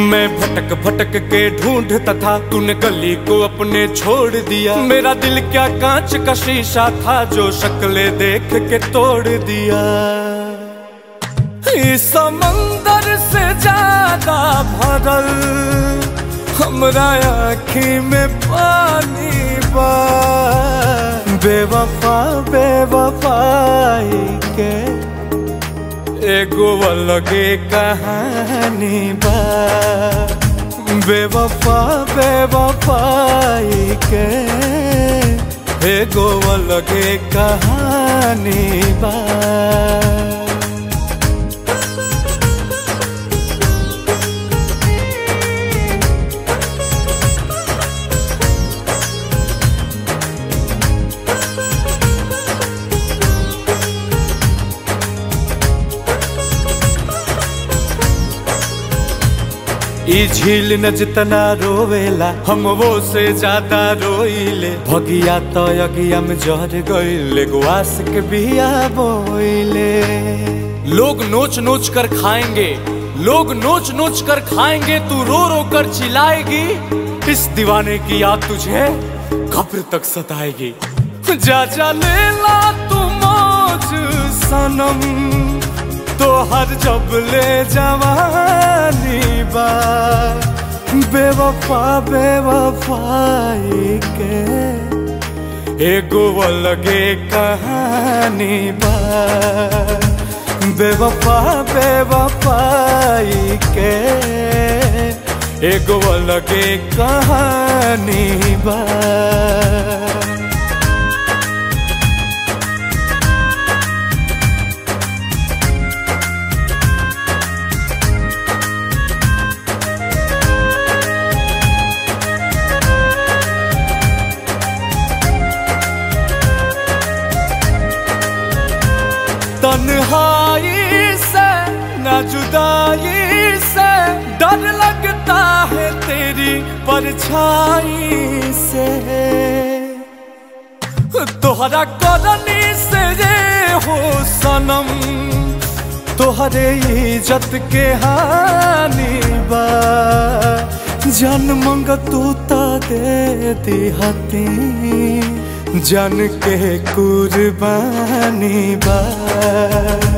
मैं भटक भटक के ढूंढता था तूने गली को अपने छोड़ दिया मेरा दिल क्या कांच का शीशा था जो शक्ले देख के तोड़ दिया इस समंदर से ज्यादा भरल हमरा आँखी में पानी बा बेवफा बेवफाई के एगो अलगे कहानी बा बेवफा बेवफाई के एगो अलगे कहानी बा ई झील न जितना रोवेला हम वो से ज्यादा रोइले भगिया तो अगिया में जहर गइले गुआस के बिया बोइले लोग नोच नोच कर खाएंगे लोग नोच नोच कर खाएंगे तू रो रो कर चिल्लाएगी इस दीवाने की याद तुझे कब्र तक सताएगी जा जा ले ला तू मौज सनम तो हर जब ले जवानी बा बेवफा बेवफाई के एगो अलगे कहानी बा बेवफा बेवफाई के एगो अलगे कहानी बा तन्हाई से न जुदाई से डर लगता है तेरी परछाई से तोहरा करनी से ये हो सनम तोहरे इज्जत के हानि बा जन मंग तू ता दे दिहती जन के कुर्बानी बा